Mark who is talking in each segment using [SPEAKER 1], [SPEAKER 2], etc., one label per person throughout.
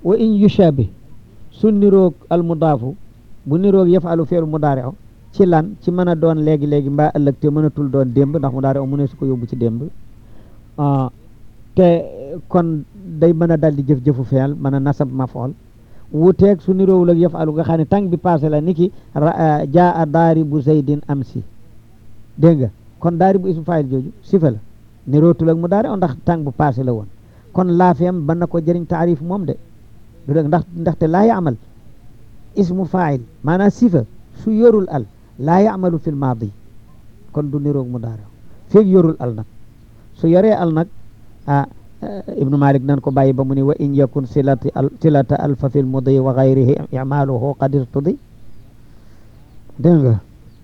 [SPEAKER 1] wa in yushabih su niroog al mudaafu bu niroog yafalu feelu mudaari o ci lan ci mën a doon léegi-léegi mbaa ëllëg te mënatul doon démb ndax mudaari o mu ne su ko yóbbu ci démb te kon day mën a dal di jëf-jëfu feel mën a nasab mafool wuuteeg su niroowul ak yafalu nga xam ne tàng bi passé la niki jaa a daari bu zaydin am si dégg nga kon daari bu ismu faayil jooju sifa la nirootul ak mudaari o ndax tàng bu passé la woon kon laafeem ban na ko jëriñ taarif moom de du dëgg ndax ndaxte laa yaamal ismu faayil maanaam sifa su yorul al laa yaamalu fil maadi kon du niroog mudaari feeg yorul al nag su yoree al nag ah ibnu malik nan ko bàyyi ba mu ni wa in yakun silati al silata alfa fil mudi wa gayrihi imaluhu qad irtudi dégg nga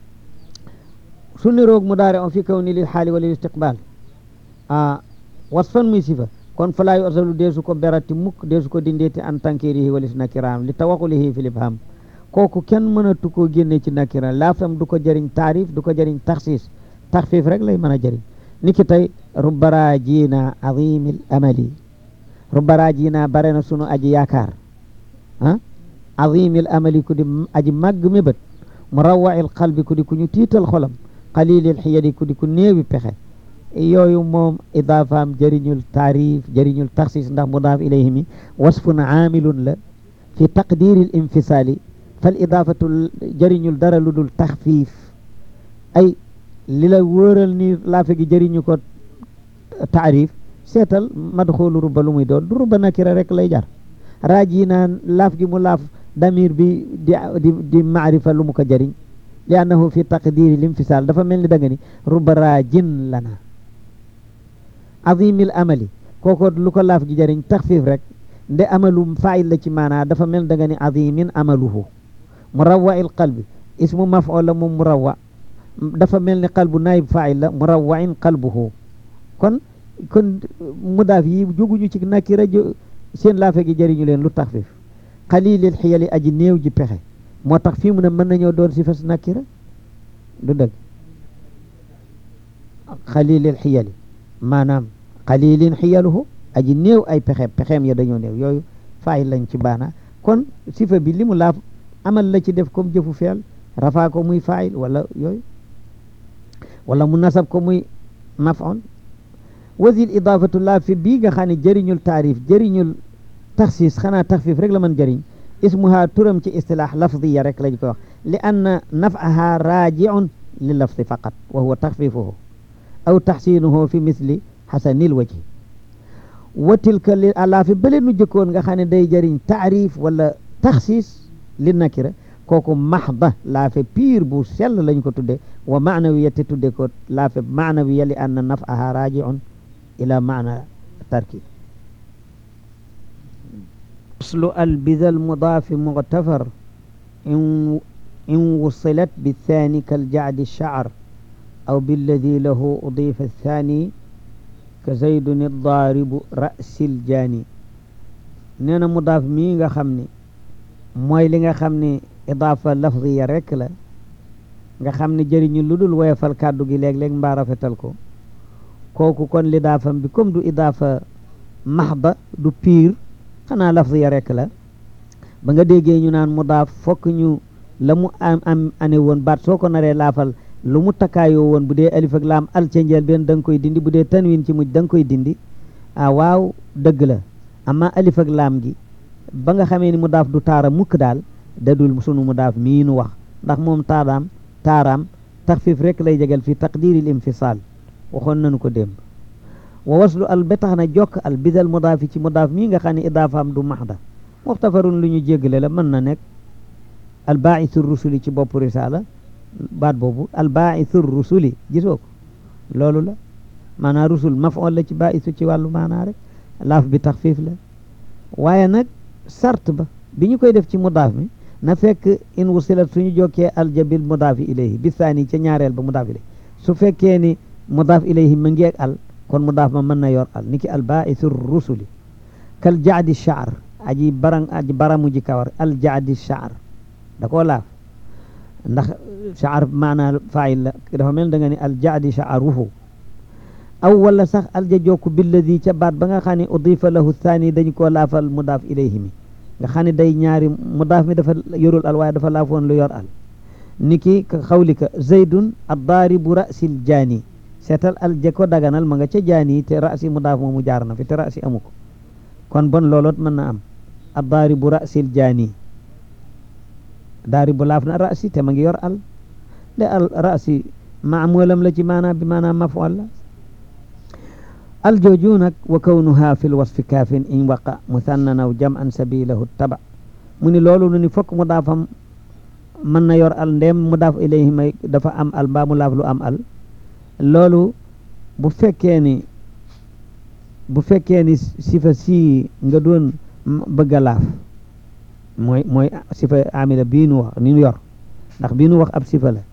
[SPEAKER 1] su niroog mudaari on fi kaw ni lil xaali wa lil istiqbal ah wasfan muy sifa kon falaa yu asalu deesu ko berati mukk deesu ko dindeeti an tankirihi walis nakiraam li tawaqulihi fi libham kooku kenn mënatu koo génne ci nakira laafam du ko jëriñ taarif du ko jëriñ taxsis taxfiif rek lay mën a jëriñ ni ki tey rubbara jiina azimil amali rubbara jiina bare na sunu aji yaakaar ah azimil amali ku di aji màgg mébét murawwail qalbi ku di ku ñu tiital xolam qalilil xiyadi ku di ku néewi pexe yooyu moom idaafaam jëriñul taarif jëriñul taxsis ndax mudaaf ilayhi mi wasfun aamilun la fi taqdiril infisaali fal idaafatu jëriñul dara lu dul taxfiif ay li la wóoral ni laafe gi jëriñu ko taarif seetal madxoolu rubba lu muy doon du rubba nakira rek lay jar raaji naan laaf gi mu laaf damir bi di di di maarifa lu mu ko jëriñ li annahu fi taqdiril infisaal dafa mel ni da nga ni rubba raajin lana azimil amali kooko lu ko laaf gi jëriñ taxfiif rek nde amalu faayil la ci maanaa dafa mel da nga ni azimin amaluhu murawwail qalbi ismu maf'ul la moom murawwa dafa mel ni qalbu naayib faayil la murawwain qalbuhu kon kon mudaaf yi jóguñu ci nakira seen laafe gi jëriñu leen lu taxfiif xalilil xiyali aji néew ji pexe moo tax fii mu ne mën nañoo doon si fas nakira du dëgg xalilil xiyali maanaam xalilin xiyaluhu aji néew ay pexe pexeem ya dañoo néew yooyu faay lañ ci baana kon sifa bi li mu laaf amal la ci def comme jëfu feel rafaa ko muy faayil wala yooyu wala mu nasab ko muy maf'ul wasil idaafatu laa fi bii nga xam ne jëriñul taarif jëriñul taxsis xanaa taxfiif rek la mën jëriñ ismuha turam ci istilaax lafdiya rek lañ koy wax li anna naf'aha raaji'un li lafdi faqat wa huwa taxfiifuhu aw taxsinuhu fi misli xasanil wajhi wa tilka li àlaa fi bële nu jëkkoon nga xam ne day jëriñ taarif wala taxsis li nakira kooku maxda laafe piir bu sell lañ ko tudde wa maanawiya te tudde ko laafe maanawiya li anna naf'aha raaji'un ila maana tarkib aslu albida almudaafi muctafar in in wusilat bithaani kaljacdi shacar aw billadi lahu udifa athaani ka zaydun addaaribu rasil jaani nee na mudaaf mii nga xam ne mooy li nga xam ne idaafa lafdiya rek la nga xam ne jëriñu lu dul woyofal kàddu gi léeg-léeg mbaa rafetal ko kooku kon lidaafam bi comme du idaafa maxda du piir xanaa lafdiya rek la ba nga déggee ñu naan mudaaf fokk ñu la mu am am ane woon baat soo ko naree laafal lu mu takkaayoo woon bu dee alif ak laam al ca njëlbéen da nga koy dindi bu dee tanwin ci mujj da nga koy dindi ah waaw dëgg la amma alif ak laam gi ba nga xamee ni mudaaf du taara mukk daal dadul sunu mudaaf mii nu wax ndax moom taaraam taaraam taxfiif rek lay jegal fi taqdiril infisaal waxoon nañu ko démb wa waslu al ba tax na jokk al bidal mudaafi ci mudaaf mii nga xam ne idaafaam du maxda muxtafarun lu ñu jéggale la mën na nekk al baaisu rusuli ci bopp risaala baat boobu al baaisu rusuli gisoo ko loolu la maanaa rusul mafool la ci baaisu ci wàllu maanaa rek laaf bi taxfiif la waaye nag sart ba bi ñu koy def ci mudaaf mi na fekk in wusilat suñu jokkee aljabil mudaafi ilayhi bi saani ca ñaareel ba mudaaf ilayhi su fekkee ni mudaaf ilayhi ma ngeeg al kon mudaaf ma mën na yor al niki al baaisu rusuli kal jaadi shaar aji barang aji baramu ji kawar al jaadi shaar da koo laaf ndax shaar maanaa faayil la dafa mel da nga ni al jaadi shaaruhu aw wala sax al ja jokku billadi ca baat ba nga xam ne udifa lahu thani dañu koo laafal mudaaf ilayhi mi nga xam ne day ñaari mudaaf mi dafa yorul al waaye dafa laafoon lu yor al niki ka xawlika zaydun addaaribu rasil jaani seetal al jeko daganal ma nga ca jaani te rasi mudaaf moomu jaar na fi te rasi amu ko kon bon looloot mën na am addaaribu rasil jaani daaribu laaf na rasi te ma ngi yor al de al rasi maamulam la ci maanaam bi maanaam mafual la al jooju nag wa kawnuha fi lwasfi kaafin in waqa musannan aw jam an sabilahu taba mu ni loolu nu ni fokk mu daafam mën na yor al ndem mu daaf ilayhi may dafa am al mbaa mu laaf lu am al loolu bu fekkee ni bu fekkee ni sifa si nga doon bëgg a laaf mooy mooy sifa amila bii nu wax ni nu yor ndax bii nu wax ab sifa la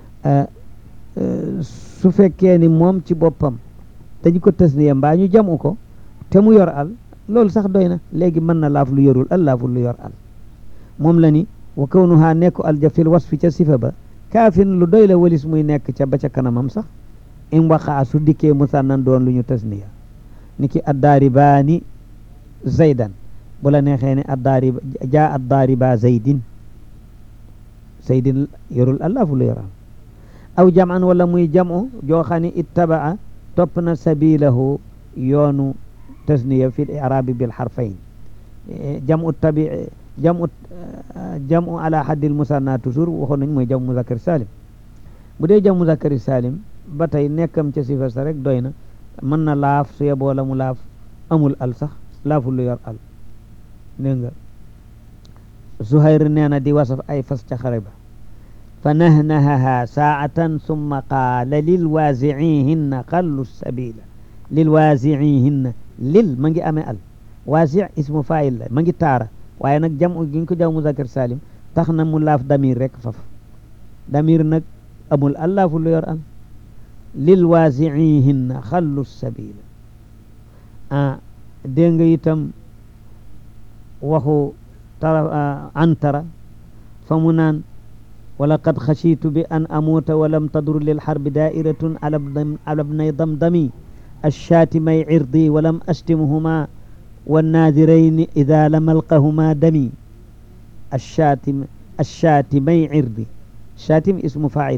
[SPEAKER 1] su fekkee ni moom ci boppam dañu ko tasniya mbaa ñu jamu ko te mu yor al loolu sax doy na léegi mën na laaf lu yorul al laaful lu yor al moom la ni wa kawnuha nekku al ja fil wasfi ca sifa ba kaafin lu doy la walis muy nekk ca ba ca kanamam sax in waxaa su dikkee musannan doon lu ñu tasniya ni ki addaaribaani zaydan bu la neexee ne addaariba jaa addaariba zaydin zaydin yorul al laafu lu yor al aw jaman wala muy jamo joo xam ne ittabaa topp na sabilahu yoonu tasniya fi irabi bil harfayn jamu tabi jamu jamu ala haddil musanna toujours waxoon nañ mooy jam muzakkar salim bu dee jam muzakkar salim ba tey nekkam ca sifa sa rek doy na mën na laaf su yeboo la mu laaf amul al sax laaful lu yor al dégg nga Zuhayr nee na di wasaf ay fas ca xare ba fa nahnahaha saatan summa qaala lil waasiihinna xallu sabila lil waasiihinna lil ma ngi amee al waasi ismu fail la ma ngi taara waaye nag jam gi ñu ko jaw muzakkar salim tax na mu laaf damir rek faf damir nag amul al laafu lu yor al lil waasiihinna xallu sabila ah dégg nga itam waxu tara antara fa mu naan ولقد خشيت بأن أموت ولم تدر للحرب دائرة على ابن على ابني ضمضمي الشاتمي عرضي ولم أشتمهما والناذرين إذا لم ألقهما دمي الشاتم الشاتمي عرضي شاتم اسم فاعل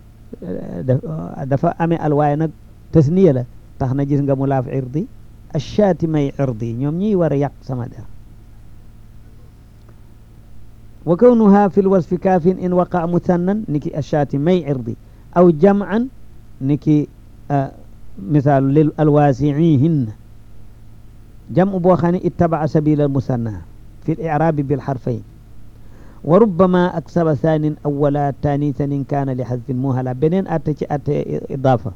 [SPEAKER 1] دفع أمي الواينك تثنية له تخنا جيس nga ملاف عرضي الشاتمي عرضي ñoom ñi war a yàq sama der wa kawnuha fi lwasfi kaafin in waqa musannan niki ashaati may irdi aw jam'an niki misaalu lil alwaasiihinna jam'u boo xam ne ittabaa sabila almusanna fi lirabi bilxarfayn wa rubbama aksaba thaanin awala taanisan in kaana li xadfin muhala beneen atte ci atte idaafa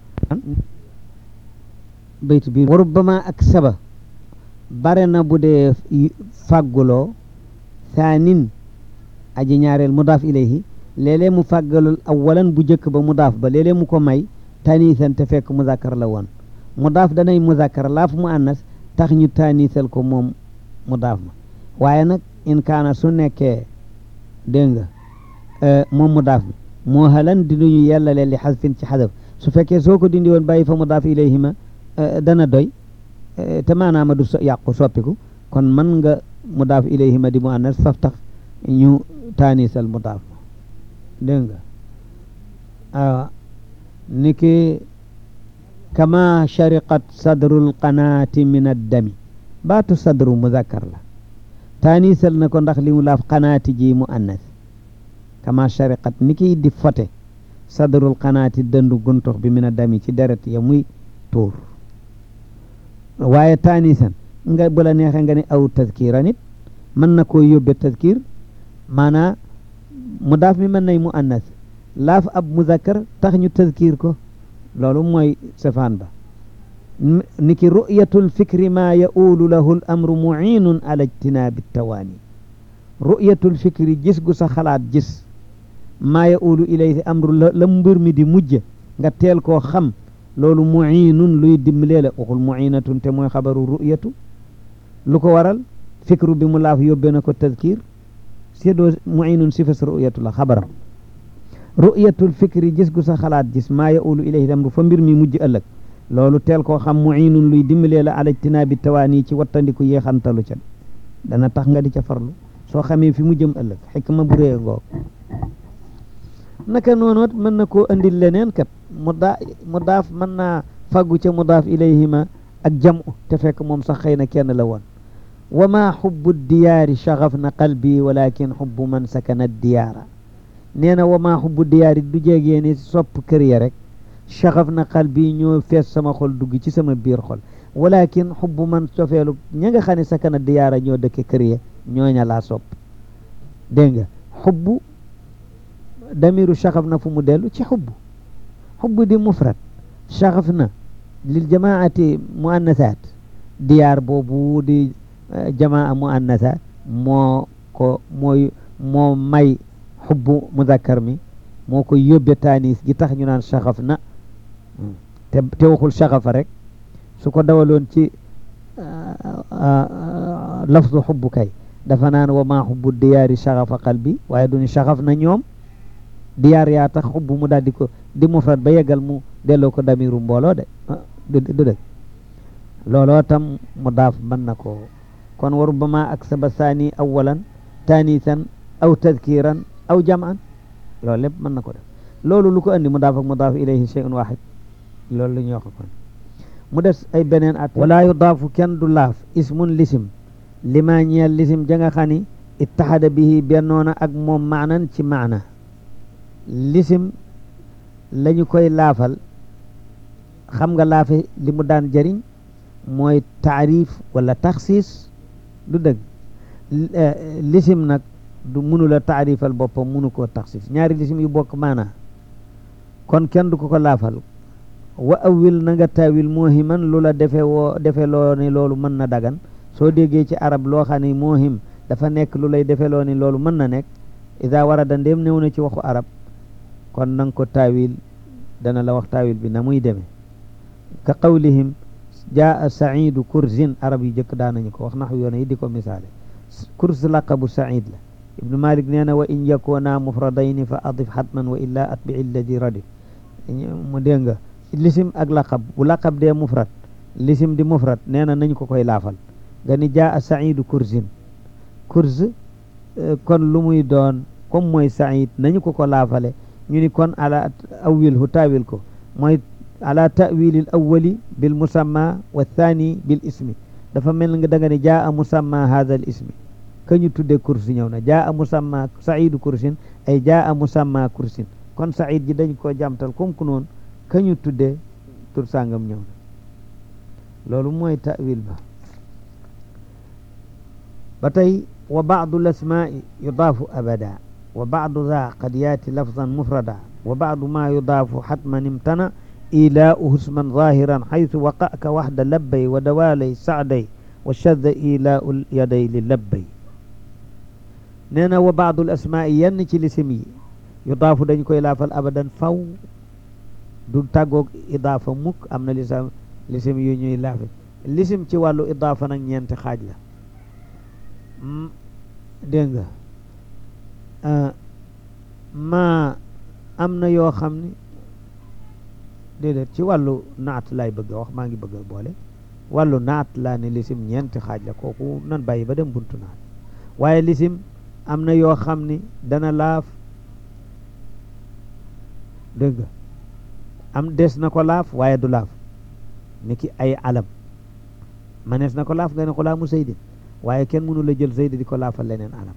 [SPEAKER 1] bayt bi wa rubbama aksaba bare na bu dee fàgguloo thaanin aji ñaareel mudaaf ilayhi léeg-léeg mu fàggalul awalan bu jëkk ba mudaaf ba léeg-léeg mu ko may taaniisan te fekk muzakkar la woon mudaaf danay muzakkar laaf mu annas tax ñu taaniisal ko moom mudaaf ma waaye nag in kaana su nekkee dégg nga moom mudaaf bi moo halan di lu ñu yellale li xasfin ci xadaf su fekkee soo ko dindi woon bàyyi fa mudaaf ilayhi ma dana doy te maanaama du yàqu soppiku kon mën nga mudaaf ilayhi ma di mu annas faf tax ñu taanisal mudaaf ma dégg nga awa niki kama shariqat sadrul qanaati min addami baatu sadru muzakkar la taanisal na ko ndax li mu laaf qanaati ji mu annas kama shariqat niki di fote sadrul qanaati dëndu guntox bi min addami ci deret ya muy tuur waaye taanisan nga bu la neexee nga ne aw tazkira nit mën na koo yóbbe tazkir maanaa mudaaf mi mën nay mu annas laaf ab muzakkar tax ñu tazkir ko loolu mooy safaan ba niki ru'yatul fikri ma ya'ulu lahu l amru mu'inun ala ijtinaabi tawaani ru'yatul fikri gis gu sa xalaat gis maa ya'ulu ilayhi amru la la mbir mi di mujj nga teel koo xam loolu mu'inun luy dimbalee la waxul mu'inatun te mooy xabaru ru'yatu lu ko waral fikru bi mu laaf yóbbee na ko tazkir sédoo mu'inun sifas ru'yatu la xabaram ru'yatul fikri gis gu sa xalaat gis maa ya'ulu ilayhi amru fa mbir mi mujj ëllëg loolu teel koo xam mu'inun luy dimbalee la ala ijtinaabi tawaani ci wattandiku yeexantalu ca dana tax nga di ca farlu soo xamee fi mu jëm ëllëg xikma bu rëy ngoog naka noonoot mën na koo andil leneen kat mu daa mu daaf mën naa fàggu ca mu daaf ilayhima ak jamu te fekk moom sax xëy na kenn la woon wa ma xubbu diyaari shaxaf na qalbi walakin xubbu man sakana diyaara nee na wa ma xubbu diyaari du jegee ni sopp kër ya rek shaxaf na qalbi ñoo fees sama xol dugg ci sama biir xol walakin xubbu man cofeelu ña nga xam ne sakana diyaara ñoo dëkke kër ya ñooña laa sopp dégg nga xubbu damiru shaxaf na fu mu dellu ci xubbu xubbu di mufrad shaxaf na lil jamaati muannasaat diyaar boobu di jamaa muannasaat moo ko mooy moo may xubbu muzakkar mi moo ko yóbbe taanis gi tax ñu naan shaxaf na te te waxul shaxafa rek su ko dawaloon ci lafdu xubbu kay dafa naan wa maa xubbu diyaari shaxafa qalbi waaye duñu shaxaf na ñoom diyaar yaa tax xubbu mu daal di ko di mufrad ba yeggal mu delloo ko damiru mbooloo de du dëgg looloo tam mu daaf mën na ko kon waru ba ma ak saba saani awalan taanisan aw tadkiran aw jaman loolu lépp mën na ko def loolu lu ko andi mu daaf ak mu daaf ilayhi shay'un wahid loolu la ñuy wax kon mu des ay beneen at wala yudaafu kenn du laaf ismun lisim lima ñeel lisim ja nga xam ni ittaxada bihi bennoona ak moom maanan ci maana lisim lañu koy laafal xam nga laafe li mu daan jëriñ mooy taarif wala taxsiis du dëgg lisim nag du mënula taarifal boppam mënu koo taxsiis ñaari lisim yu bokk maana kon kenn du ko ko laafal wa awil na nga taawil moohiman lu la defe woo defe loo ni loolu mën na dagan soo déggee ci arab loo xam ne moohim dafa nekk lu lay defe loo ni loolu mën na nekk ida warada ndéem néew na ci waxu arab kon nanga ko taawil dana la wax taawil bi na muy demee ka qawlihim jaa saidu kursin arab yu jëkk daanañu ko wax nax yoone yi di ko misaale kurs laqabu said la ibnu malik nee na wa in yakuna mufradayni fa adif xatman wa illa atbi illadi radif mu dégg nga lisim ak laqab bu laqab dee mufrad lisim di mufrad nee na nañu ko koy laafal nga ni jaa saidu kursin kurs kon lu muy doon comme mooy said nañu ko ko laafale ñu ni kon ala awil hu taawil ko mooy ala tawilil awali bil musamma wa thani bil ismi dafa mel nga da nga ne jaa a musamma hadha al ismi ka ñu tudde kursi ñëw na jaa a musamma saidu kursin ay jaa a musamma kursin kon said ji dañ koo jamtal comme ku noonu ka ñu tudde tur sàngam ñëw na loolu mooy tawil ba ba tey wa baadu l asmaai yudaafu abada wa baadu za qad yaati lafzan mufrada wa baadu ma yudaafu xatman imtana إيلاؤه اسما ظاهرا حيث وقع كوحد لبي ودوالي سعدي وشذ إيلاء اليدي للبي نينا وبعض الأسماء ينك لسمي يضاف دنجكو إلافة أبدا فو دون تاغوك إضافة مك أمنا لسم لسم يونيو إلافة لسم تي والو إضافة نك ñent xaaj la dégg nga ma am na yoo xam ni déedéet ci wàllu naat laay bëgg a wax maa ngi bëgg a boole wàllu naat laa ne lisim ñeenti xaaj la kooku nan bàyyi ba dem buntu naat waaye lisim am na yoo xam ni dana laaf dégg nga am des na ko laaf waaye du laaf ni ki ay alam manees na ko laaf nga ne xulaamu saydin waaye kenn mënu la jël saydi di ko laafal leneen alam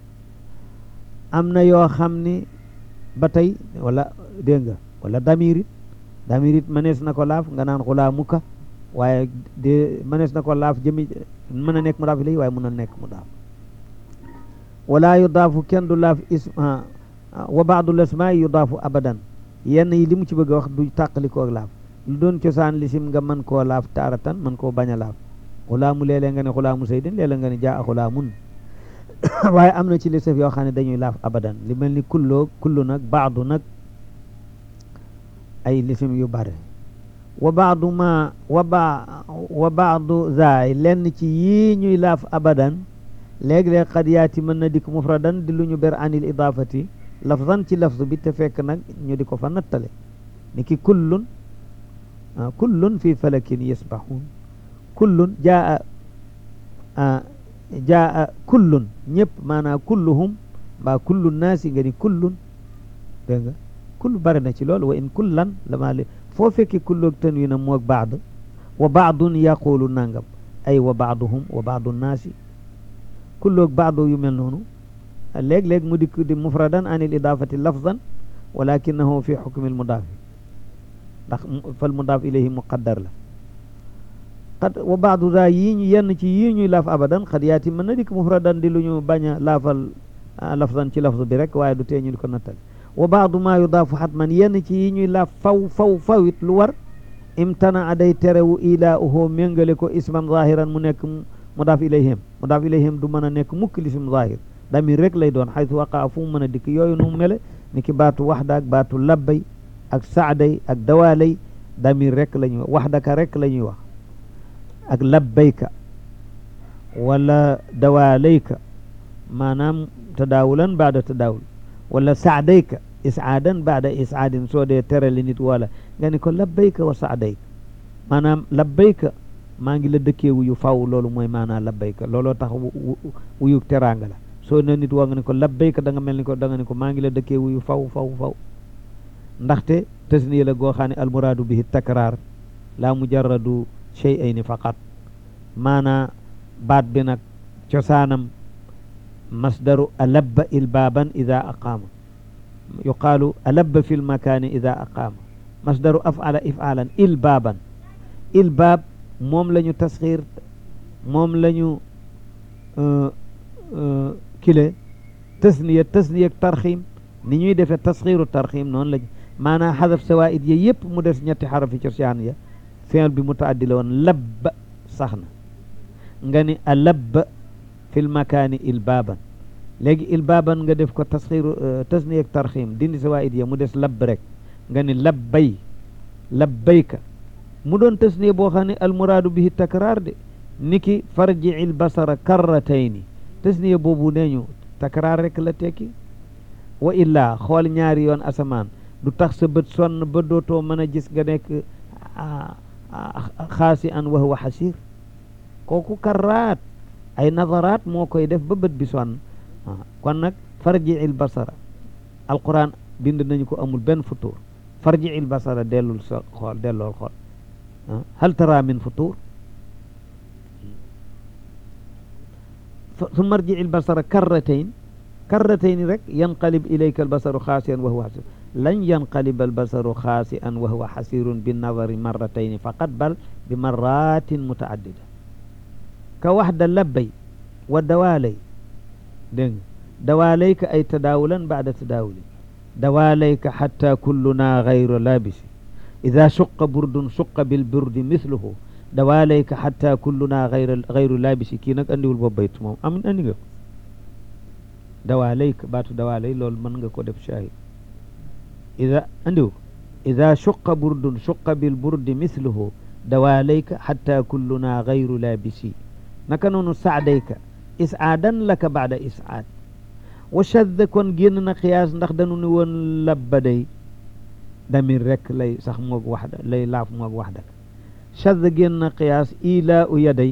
[SPEAKER 1] am na yoo xam ni ba tey wala dégg nga wala damirit damirit mënees na ko laaf nga naan xulaamuka waaye de mënees na ko laaf jëmi mën a nekk mu daaf ilay waaye mën a nekk mu daaf wala yudaafu kenn du laaf ism wa baadul asmaa yudaafu abadan yenn yi li mu ci bëgg a wax du tàqali koo laaf lu doon cosaan lisim nga mën koo laaf taaratan mën koo bañ a laaf xulaamu léeg-léeg nga ne xulaamu saydin léeg-léeg nga ne jaa a xulaamun waaye am na ci lisaf yoo xam ne dañuy laaf abadan li mel ni kulloo kullu nag baadu nag ay lisim yu bare wa baadu ma wa ba wa baadu zaay lenn ci yii ñuy laaf abadan léeg-léeg xad yaati mën na dikk mufradan di lu ñu ber anil idaafati lafzan ci lafz bi te fekk nag ñu di ko fa nattale ni ki kullun kullun fi falakin yasbaxuun kullun jaa jaa kullun ñëpp maanaam kulluhum mbaa kullu naasi nga ni kullun dégg nga kull bari na ci loolu wa in kullan lama li foo fekki kulloog tanwin am moog baad wa baadun yaqulu nangam ay wa baaduhum wa baadu naasi kulloog baadu yu mel noonu léeg-léeg mu dikk di mufradan an il idafati lafzan walakinahu fi xukmi lmudaafi ndax fal mudaaf ilayhi muqaddar la qad wa baadu daa yii ñu yenn ci yii ñuy laaf abadan xad yaati mën na dikk mufradan di lu ñu bañ a laafal lafzan ci lafz bi rek waaye du tee ñu di ko nattali wa baadu maa yudaafu xatman yenn ci yi ñuy laaf faw faw fawit lu war imtana day terewu ilaauhu méngale ko isman zahiran mu nekk mudaaf ilayhim mudaaf ilayhim du mën a nekk mukk lisim zahir damir rek lay doon xaytu waqaa fu mu mën a dikk yooyu nu mu mele ni ki baatu waxda ak baatu labbay ak saaday ak dawaalay damir rek la ñuy wax waxdaka rek la ñuy wax ak labbayka wala dawaalayka maanaam tadaawulan baada tadaawul wala saadayka isaadan baada isaadin soo dee terali nit wala nga ni ko labbayka wa saadayka maanaam labbayka maa ngi la dëkkee wuyu faw loolu mooy maanaam labbayka looloo tax wuyu teraanga la soo ne nit woo nga ni ko labbayka da nga mel ni ko da nga ni ko maa ngi la dëkkee wuyu faw faw faw ndaxte tasniya la goo xam ne almuraadu bihi takraar la mujarradu shay'ayni faqat maanaa baat bi nag cosaanam masdaru alabba ilbaaban ida aqaama yuqaalu alabba fi lmakaani ida aqaama masdaru afala ifaalan ilbaaban ilbaab moom la ñu tasxiir moom la ñu kile tasniya tasniya tarxiim ni ñuy defee tasxiiru tarxiim noonu lañ maanaam xadaf sawaid ya yëpp mu des ñetti xarafi cosaan ya fi'l bi mutaaddi la woon labba sax na nga ni alabba fi lmakaani ilbaaban léegi ilbaaban nga def ko tasxiiru tasniya ak tarxiim dindi sawaid ya mu des labb rek nga ni labbay labbayka mu doon tasniya boo xam ne almuraadu bihi takraar de niki farji'i lbasara karratayni tasniya boobu nee ñu takraar rek la tekki wa illaa xool ñaari yoon asamaan du tax sa bët sonn ba dootoo mën a gis nga nekk xaasi an wa huwa xasir kooku karraat ay nazaraat moo koy def ba bët bi sonn kon nag farji'il basara alquran bind nañu ko amul benn futur farji'il basara dellul sa xool dellool xool hal tara min futur summa arji'il basara karratayn karratayn rek yanqalib ilayka albasaru xaasiyan wa huwa xasir lan yanqalib albasaru xaasi'an wa huwa xasirun binnadari marratayni faqat bal bi marratin mutaaddida ka waxda labbay wa dawaalay dégg nga dawaalayka ay tadaawulan baada tadaawulin dawaalayka xatta kulluna gayru laabisi ida suqa burdun suqa bilburdi mithluhu dawaalayka xatta kulluna gayru gayru laabisi kii nag andiwul boobu bayt moom am andi nga ko dawaalayka baatu dawaalay loolu mën nga ko def shahid ida andiw ko ida suqa burdun suqa bilburdi mithluhu dawaalayka xatta kulluna gayru laabisi naka noonu saadayka isaadan laka baada isaad wa shadda kon génn na xiyaas ndax dañu ni woon labba day damir rek lay sax moog waxda lay laaf moog waxda shadda génn na xiyaas ilaa u yaday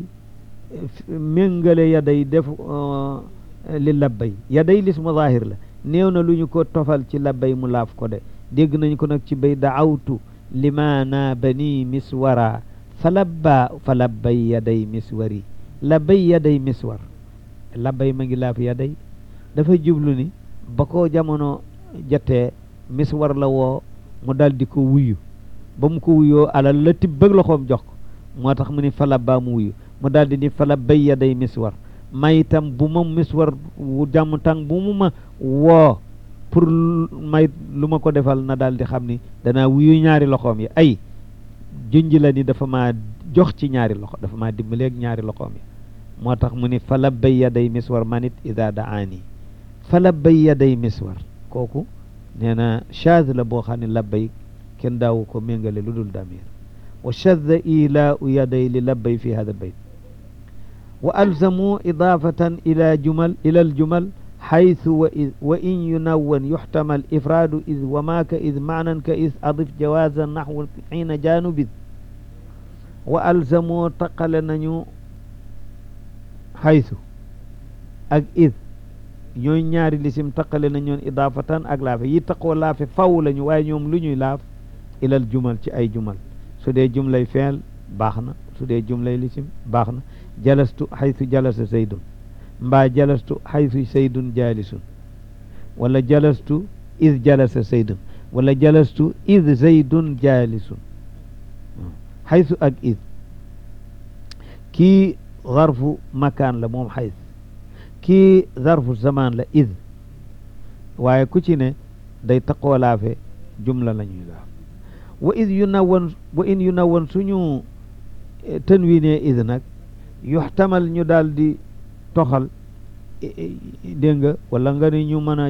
[SPEAKER 1] méngale yaday def li labbay yaday lismu zahir la néew na lu ñu ko tofal ci labbay mu laaf ko de dégg nañ ko nag ci bay daawtu limaana bani miswara fa labba fa labbay yaday miswari labbay yaday miswar labbay ma ngi laaf yaday dafa jublu ni ba ko jamono jotee miswar la woo mu dal di ko wuyu ba mu ko wuyoo alal la tibbëg loxoom jox ko moo tax mu ni fa labbaa mu wuyu mu daal di ni fa labbay yaday miswar may itam bu ma miswar wu jàmm tàng bu mu ma woo pour may lu ma ko defal na daal di xam ni danaa wuyu ñaari loxoom yi ay junj la ni dafa maa jox ci ñaari loxo dafa maa dimbaleeg ñaari loxoom yi moo tax mu ni fa labbay yaday miswar manit ida daani fa labbay yaday miswar kooku nee na shaaz la boo xam ne labbay kenn daawu ko méngale lu dul damir wa shadda ilaau yaday li labbay fi hada albayt wa alzamu idafatan ila jumal ila aljumal xaytu wa id wa in yunawwan yuxtamal ifraadu id wa maaka id maanan ka id adif jawaaza naxwu xiina jaanubid wa alzamu taqale nañu xaytu ak id ñooy ñaari lisim taqale na ñoon idaafatan ak laafe yi taqoo laafe faw lañu waaye ñoom lu ñuy laaf ilal jumal ci ay jumal su dee jumlay feel baax na su dee jumlay lisim baax na jalastu xaytu jalasa zaydun mbaa jalastu xaytu zaydun jaalisun wala jalastu id jalasa zaydun wala jalastu id zaydun jaalisun xaytu ak id kii zarfu makaan la moom xaytu kii zarfu zaman la id waaye ku ci ne day taqoo laafe jumla la ñuy laaf wa id yu nawoon wa in yu nawoon suñu tanwiinee id nag yuxtamal ñu daal di toxal dégg nga wala nga ni ñu mën a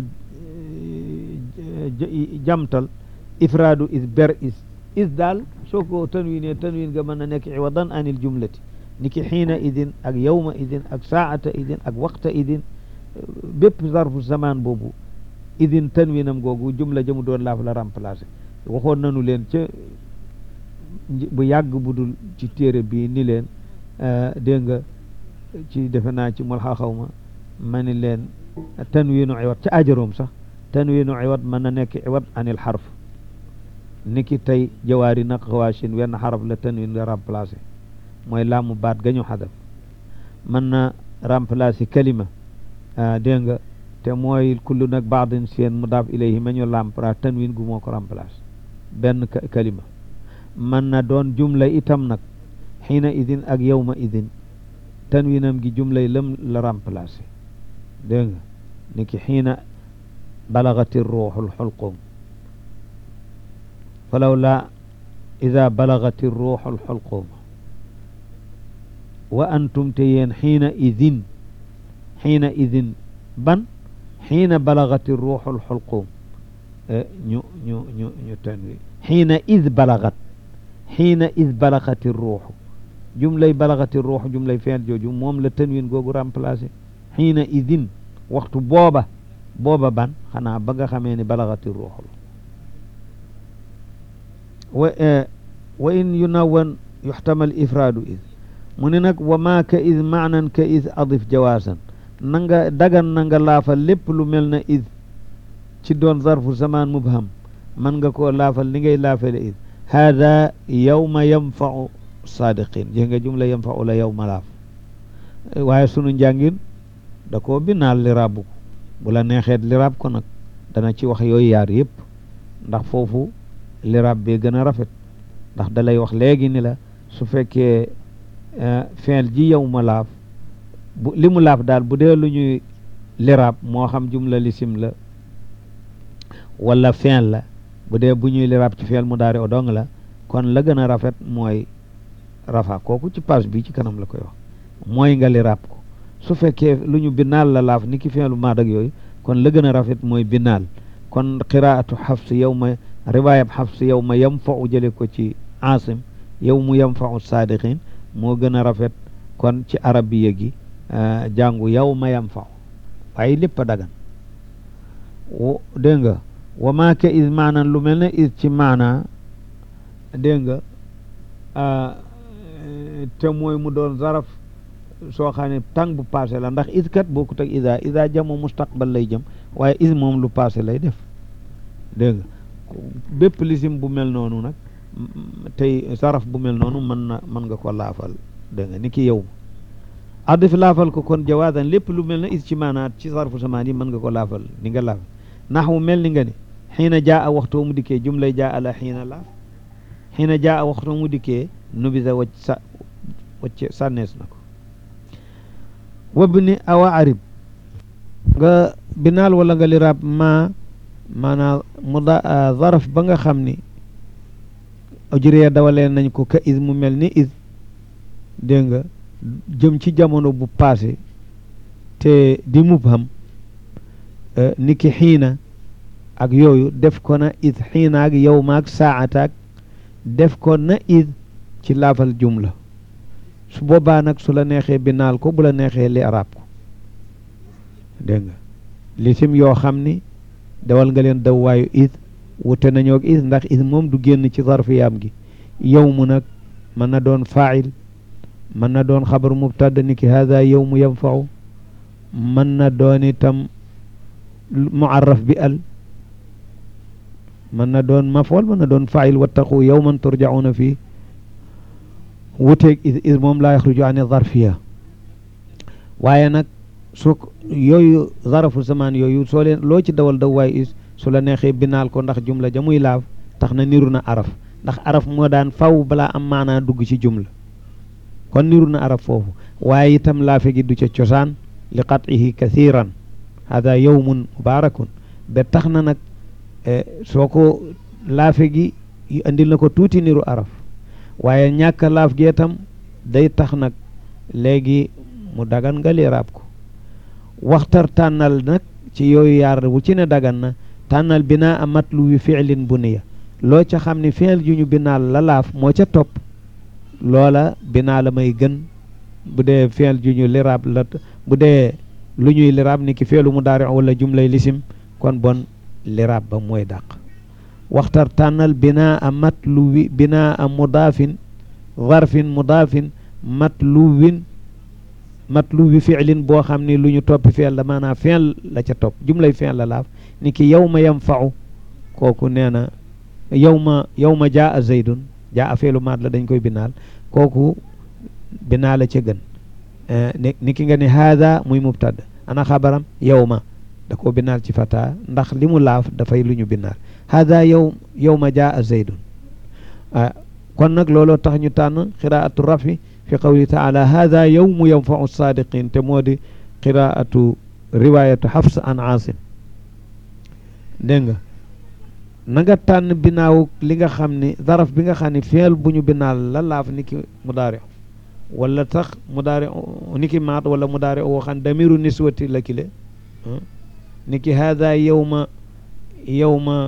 [SPEAKER 1] jamtal ifraadu is ber is is daal soo ko tanwiinee tanwiin nga mën a nekk iwadan anil jumlati niki xiina idin ak yawma idin ak saata idin ak waxta idin bépp zarfu zaman boobu idin tanwiinam googu jumla jëmu doon laaf la remplacer waxoon nañu leen ca bu yàgg bu dul ci téere bii ni leen dégg nga ci defe naa ci mul xaxaw ma ma ni leen tanwiinu iwat ca ajaroom sax tanwiinu iwat mën na nekk iwat anil xarf niki tey jawaari nag xawaashin wenn xaraf la tanwiin nga remplacer mooy laamu baat gañu xadaf mën na remplacer kalima dégg nga te mooy kullu nag baadin seen mudaaf ilayhi ma ñu lampra tanwin gu moo ko remplacer benn kalima mën na doon jumla itam nag xiina idin ak yawma idin tanwinam gi jumlay lam la remplacer dégg nga ni ki xiina balagati ruuxul xulqum falaw la ida balagati ruuxul xulqum wa antum te yéen xiina idin xiina idin ban xiina balagati ruuxul xulqum ñu ñu ñu ñu tanwi xiina id balagat xiina id balagati ruuxu jumlay balagati ruuxu jumlay feel jooju moom la tanwin googu remplacé xiina idin waxtu booba booba ban xanaa ba nga xamee ni balagati ruuxu la wa wa in yunawan yuxtamal ifraadu id mu ne nag wa maa ka id maanan ka id adif jawaasan na nga dagan na nga laafal lépp lu mel na id ci doon zarfu zaman mubham man nga koo laafal li ngay laafale id hada yawma yanfau sadiqin jé nga jumla yanfau la yawma laaf waaye sunu njàngin da koo binaal li rabbu ko bu la neexeet li rab ko nag dana ci wax yooyu yaar yëpp ndax foofu li rab bee gën a rafet ndax da lay wax léegi ni la su fekkee feel ji yow ma laaf bu li mu laaf daal bu dee lu ñuy liraab moo xam jumla lisim la wala feel la bu dee bu ñuy liraab ci feel mu daari o dong la kon la gën a rafet mooy rafa kooku ci page bi ci kanam la koy wax mooy nga liraab ko su fekkee lu ñu binaal la laaf ni ki feelu maad ak yooyu kon la gën a rafet mooy binaal kon qiraatu xafs yow ma riwaayab xafs yow ma yam fa u jële ko ci asim yow mu yam fa u saadiqin moo gën a rafet kon ci arabiya gi jàngu yow ma yam fa waaye lépp a dagan dégg nga wa maa ka is maanan lu mel ne is ci maana dégg nga te mooy mu doon zaraf soo xam ne tàng bu passé la ndax is kat bokkut ak isa isa jamo mustaqbal lay jëm waaye is moom lu passé lay def dégg nga bépp lisim bu mel noonu nag tey saraf bu mel noonu mën na mën nga ko laafal dégg nga ni ki yow adif laafal ko kon jawaadan lépp lu mel ne is ci maanaat ci sarfu samaan yi mën nga ko laafal ni nga laafal naxwu mel ni nga ne xiina jaa a waxtoo mu dikkee jumlay jaa a la xiina laaf xiina jaa a waxtoo mu dikkee nubisa wacc sa wacc sànnees na ko wabni awa arib nga binaal wala nga liraab ma maanaam mu da zaraf ba nga xam ni ujriya dawalee nañ ko ka is mu mel ni is dégg nga jëm ci jamono bu passé te di mubham ni ki xiina ak yooyu def ko na is xiina ak yow maag saataak def ko na is ci laafal jumla su boobaa nag su la neexee binaal ko bu la neexee li arab ko dégg nga lisim yoo xam ni dawal nga leen daw waayu is wute nañoo ak is ndax is moom du génn ci zarfiyaam gi yow mu nag mën na doon fail mën na doon xabar mubtada ni ki hada yow mu yanfau mën na doon itam muarraf bi al mën na doon mafool mën na doon fail wattaqu yawman turjauna fii wuteeg is moom laa yaxruju an zarfiya waaye nag su yooyu zarafu zaman yooyu soo leen loo ci dawal daw waaye is su la neexee binaal ko ndax jumla ja muy laaf tax na niru na araf ndax araf moo daan faw balaa am maanaa dugg ci jumla kon niru na araf foofu waaye itam laafe gi du ca cosaan li qat'ihi kathiran hada yawmun mubarakun ba tax na nag soo ko laafe gi andil na ko tuuti niru araf waaye ñàkk laaf gee tam day tax nag léegi mu dagan nga liraab ko waxtar tànnal nag ci yooyu yaar wu ci ne dagan na tànnal binaa a matlu wi fiilin bu niya loo ca xam ne fiil ju ñu binaal la laaf moo ca topp loola binaa la may gën bu dee fiil ju ñu liraab la bu dee lu ñuy liraab ni ki feelu mu daari wala jumlay lisim kon bon liraab ba mooy dàq waxtar tànnal binaa a matluwi binaa a mudaafin zarfin mudaafin matluwin matluwi fiilin boo xam ni lu ñu toppi fiil la maanaam fiil la ca topp jumlay fiil la laaf ni ki yow ma yanfau kooku nee na yow ma yow ma jaa a zaydun jaa a feelu maat la dañ koy binaal kooku binaa la ca gën ni ki nga ne haada muy mubtada ana xabaram yow ma da ko binaal ci fata ndax li mu laaf dafay lu ñu binaal haada yow yow ma jaa a zaydun kon nag looloo tax ñu tànn qiraatu rafi fi qawli taala haada yawmu yanfau saadiqin te moo di qiraatu riwayatu xafs an aasim dégg nga na nga tànn binaaw li nga xam ni zaraf bi nga xam ne feel bu ñu binaal la laaf ni ki mudaari wala tax mudaari ni ki maat wala mudaari woo xam damiru niswati la kile ni ki hada yawma yawma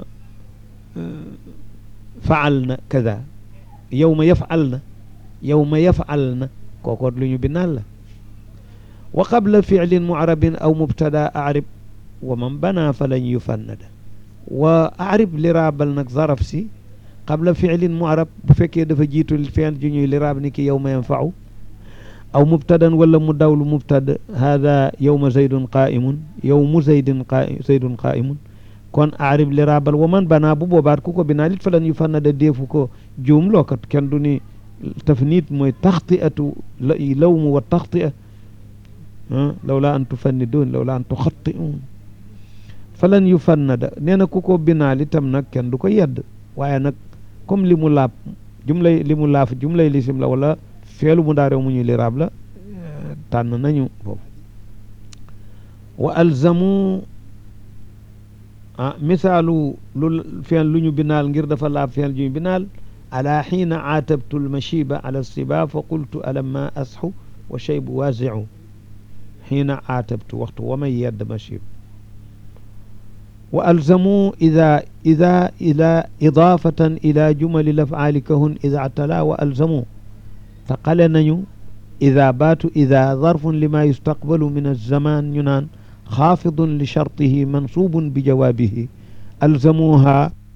[SPEAKER 1] faal na kaza yawma yafal na yawma yafal na kookoot lu ñu binaal la wa qabla fiilin mucrabin aw mubtada arib wa man bana falan yufannada wa arib liraabal nag zaraf si qabla fiilin mucrab bu fekkee dafa jiitu fiil ju ñuy liraab ni ki yawma yanfau aw mubtadan wala mu dawlu mubtada hada yawma zaydun qaimun yawmu zaydin qa zaydun qaimun kon arib liraabal wa man bana bu boobaat ku ko binaa lit falan yufannada deefu ko juum lookat kenn du ni tafnit mooy taxtiatu lawmu wa taxtia lawla an tufannidun lawla an tuxattiun falan yu fannada nee na ku ko binaal itam nag kenn du ko yedd waaye nag comme li mu laab jumlay li mu laaf jumlay lisim la wala feelu mu daarew mu ñuy liraab la tànn nañu foofu wa alzamu ah misaalu lu feel lu ñu binaal ngir dafa laab feel ju ñu binaal ala xiina aatabtu lmashiba ala siba fa qultu alamma asxu wa shaybu waasiu xiina aatabtu waxtu wa may yedd mashib wa alzamu ida ida ila idaafatan ila jumali lafcaali kahun ida tala wa alzamu taqale nañu ida baatu ida zarfun lima yustaqbalu min alzaman ñu naan xaafidun li shartihi mansubun bi jawaabihi alzamuha